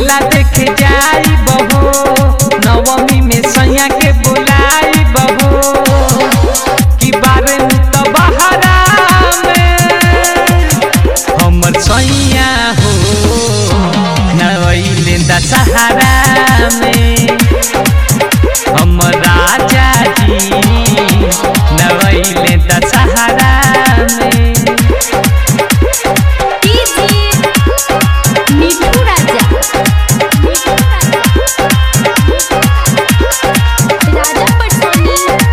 मेला देखे जाई बहो नवमी में सैया के बुलाई बहो कि बारे तो बहरा में हमर सैया हो नवैले दशहरा में हमर राजा जी नवैले दशहरा में डीजे मिठू राजा मिठू राजा राजा पटोनी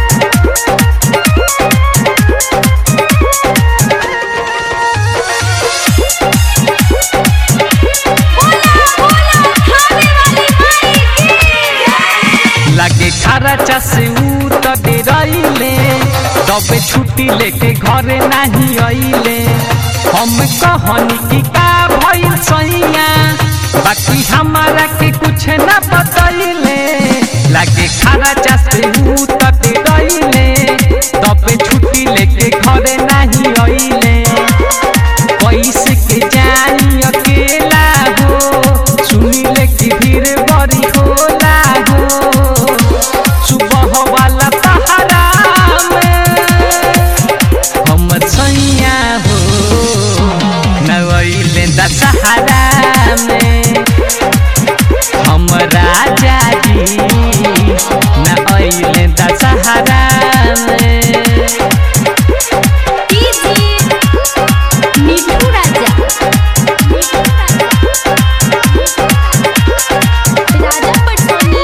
बोला बोला खाने वाली माई की लागे खारा चासे ऊ तबे रहिले तबे छुट्टी लेके घरे नाही अइले हम कहनी कि का भइल सैया बाकी हमारा के कुछ ना बतैले लागे खारा चासे ऊ तबे रहिले तबे छुट्टी लेके घरे नाही अइले कैसे के जाई अकेला हो सुनिले कि भीड़ बड़ी होला हो सुबह वाला पहरा में हमर सैया हो नवैले दशहरा में हम राजा जी न अइले दशहरा में डीजे मिठू राजा मिठू राजा राजा पटोनी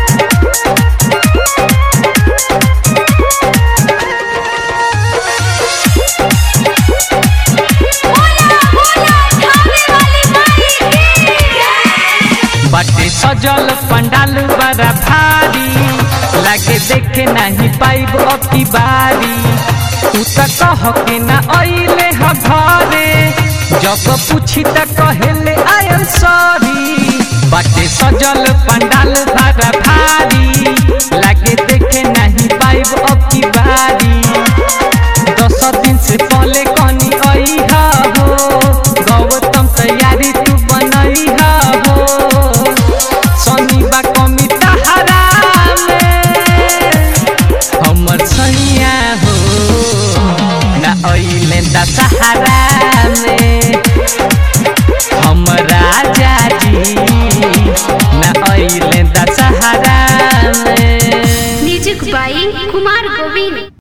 बोला बोला खाने वाली माई की बाटे सजल पंडाल बड़ा भारी लागे देखे नहीं पाइब अब की बारी तू त कह के ना अइले ह घरे जब पूछी त कहेले आयल सॉरी बाटे सजल पंडाल बड़ा भारी लागे देखे नहीं पाइब अब की बारी